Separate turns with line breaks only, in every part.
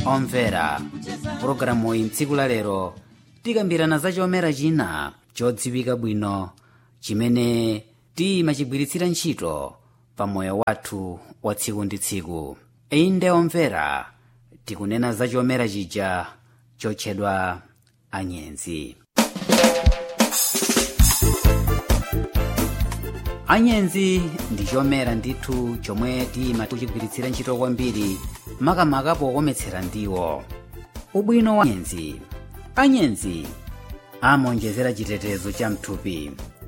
omvera pulogalamu iyi mtsiku la lero tikambirana za chomera china chodziwika bwino chimene timachigwiritsira ntchito pa moyo wathu wa tsiku ndi tsiku iyi nde omvera tikunena za chomera chija chotchedwa anyenzi anyenzi ndi chomera ndithu chomwe timachigwiritsira ntchito kwambiri makamaka pokometsera ndiwo ubwino wa anyenzi anyenzi amonjezera chitetezo cha mthupi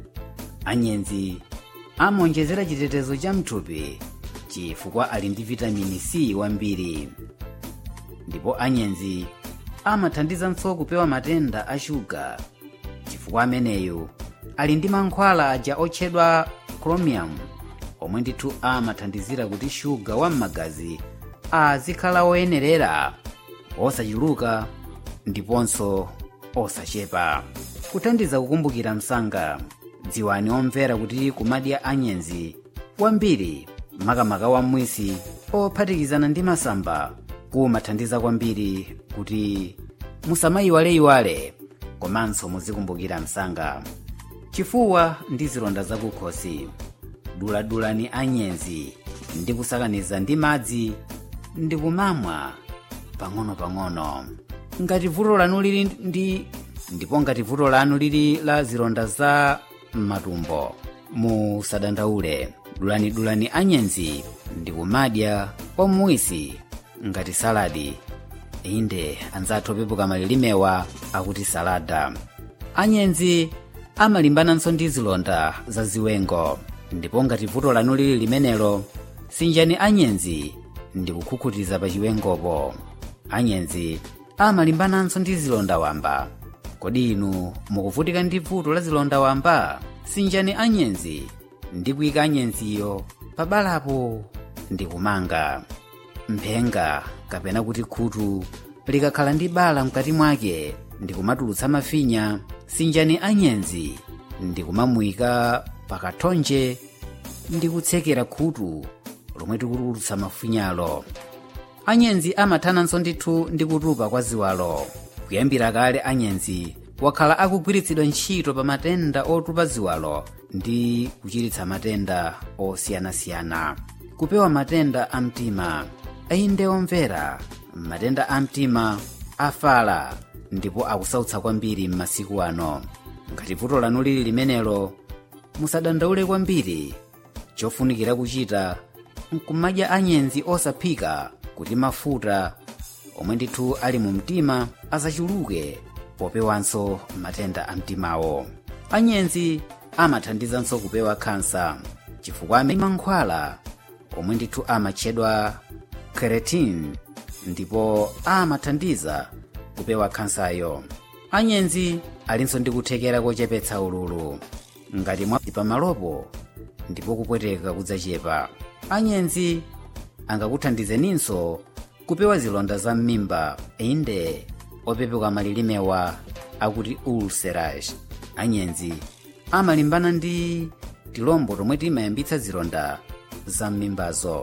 anyenzi amonjezera chitetezo cha mthupi chifukwa ali ndi vitamini c wambiri ndipo anyenzi amathandizanso kupewa matenda a shuga chifukwa ameneyu ali ndi mankhwala aja otchedwa chromium omwe ndithu amathandizira kuti shuga wa m'magazi azikhala oyenerera osachuluka ndiponso osachepa kuthandiza kukumbukira msanga dziwani omvera kuti kumadya anyenzi kwambiri makamaka wamwisi ophatikizana ndi masamba kumathandiza kwambiri kuti musamayiwaleyiwale komanso muzikumbukira msanga chifuwa ndi zilonda zakukhosi duladulani anyenzi ndi kusakaniza ndi madzi ndi kumamwa pang'ono-pang'ono ngati vuto lanu lili ndi ndipo ngati vuto lanu lili la zilonda za matumbo musadandaule dulanidulani anyenzi ndi kumadya kwamuwisi ngati saladi inde anzathu opepuka malilimewa akuti salada anyenzi amalimbananso ndi zilonda za ziwengo ndipo ngati vuto lanu lili limenelo sinjani anyenzi ndi kukhukhutiza pa chiwengopo anyenzi amalimbananso ndi zilonda wamba kodi inu mukuvutika ndi vuto la zilonda wamba sinjani anyenzi ndi kuyika anyenziyo pabalapo ndi kumanga mphenga kapena kuti khutu likakhala ndi bala mkati mwake ndi kumatulutsa mafinya sinjani anyenzi ndi kumamuyika pakathonje ndi kutsekera khutu lomwe tikutulutsa mafinyalo anyenzi amathananso ndithu ndi kutupa kwa ziwalo kuyambira kale anyenzi wakhala akugwiritsidwa ntchito pa matenda otupa ziwalo ndi kuchiritsa matenda osiyanasiyana kupewa matenda a mtima inde omvera matenda a mtima afala ndipo akusautsa kwambiri m'masiku ano ngati vuto lanu lili limenelo musadandaule kwambiri chofunikira kuchita nkumadya anyenzi osaphika kuti mafuta omwe ndithu ali mu mtima asachuluke popewanso matenda a mtimawo anyenzi amathandizanso kupewa khansa chifukwa amene mankhwala omwe ndithu amatchedwa keratin ndipo amathandiza kupewa khansayo anyenzi alinso ndi kuthekera kochepetsa ululu ngati mwa pamalopo ndipo kupweteka kudzachepa anyenzi angakuthandizeninso kupewa zilonda za m'mimba inde opepuka malilimewa akuti ulcerage anyenzi amalimbana ndi tilombo tomwe timayambitsa zilonda za m'mimbazo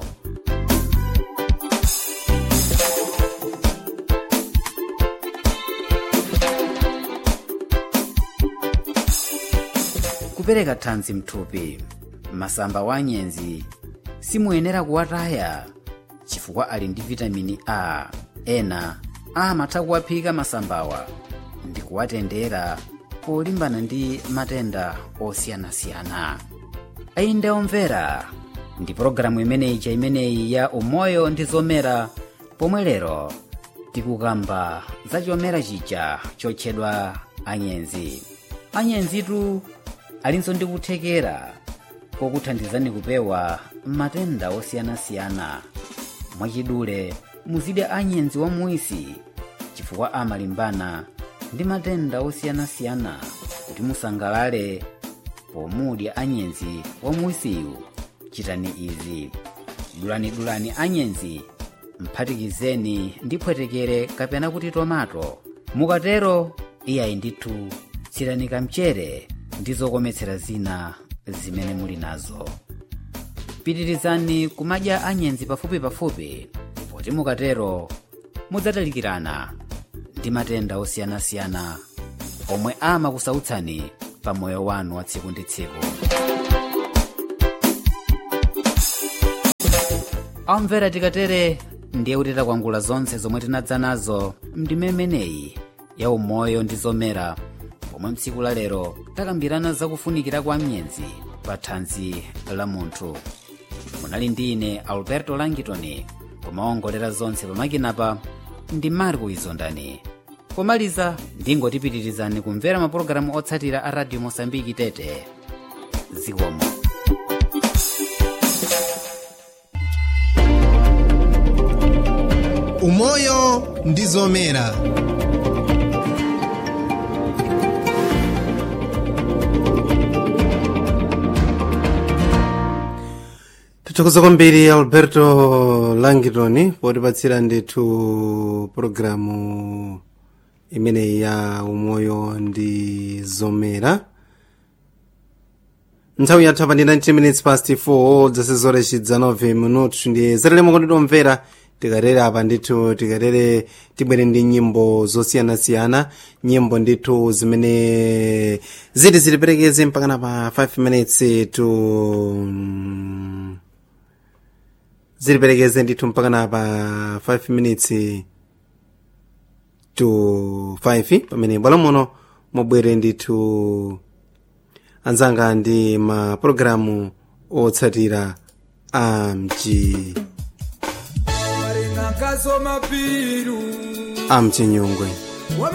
kupereka thanzi mthupi masamba wa anyenzi simuyenera kuwataya chifukwa ali ndi vitamini a ena amatha kuwaphika masambawa ndi kuwatendera polimbana ndi matenda osiyanasiyana inde omvera ndi pologalamu imeneyi cha imeneyi ya umoyo ndi zomera pomwe lero tikukamba za chomera chija chotchedwa anyenzi anyenzitu alinso ndi kuthekera kokuthandizani kupewa matenda osiyanasiyana mwachidule muzidya anyenzi wamuwisi chifukwa amalimbana ndi matenda osiyanasiyana kuti musangalale pomudya anyenzi wamuwisiyu chitani izi dulanidulani anyenzi mphatikizeni ndi phwetekere kapena kuti tomato mukatero iyayi ndithu tsirani kamchere ndi zokometsera zina zimene muli nazo pitirizani kumadya anyenzi pafupi pafupi poti mukatero mudzatalikirana ndi matenda osiyanasiyana omwe amakusautsani pa moyo wanu wa tsiku ndi tsiku amvera tikatere ndiye kuti takwangula zonse zomwe tinadza nazo mdimemeneyi ya umoyo ndi zomera pomwe mtsiku la lero takambirana zakufunikira kwa myenzi pa thanzi la munthu munali ndi ine alberto langitoni kumaongolera zonse pamakinapa ndi marco izondani pomaliza ndingotipitirizani kumvera mapulogalamu otsatira a radio mosambiki tete zikomo
umoyo ndi zomera
tithokoza kwambiri alberto langitoni potipatsira ndithu pologalamu imeneyi ya umoyo ndi zomera nthawi yathu apa ndi 19 minutes past 4 zasezora chidza 9 minutu ndi zatalemo konditomvera tikatere apa ndithu tikatere tibwere ndi nyimbo zosiyanasiyana nyimbo ndithu zimene ziti zitiperekeze mpakana pa 5 minutes to mm, zitiperekeze ndithu mpakana pa 5 minutes to 5 pamene bwalo muno mubwere ndithu anzanga ndi mapulogalamu otsatira a mchi
marenga nkasoma piru
a mchinyungwe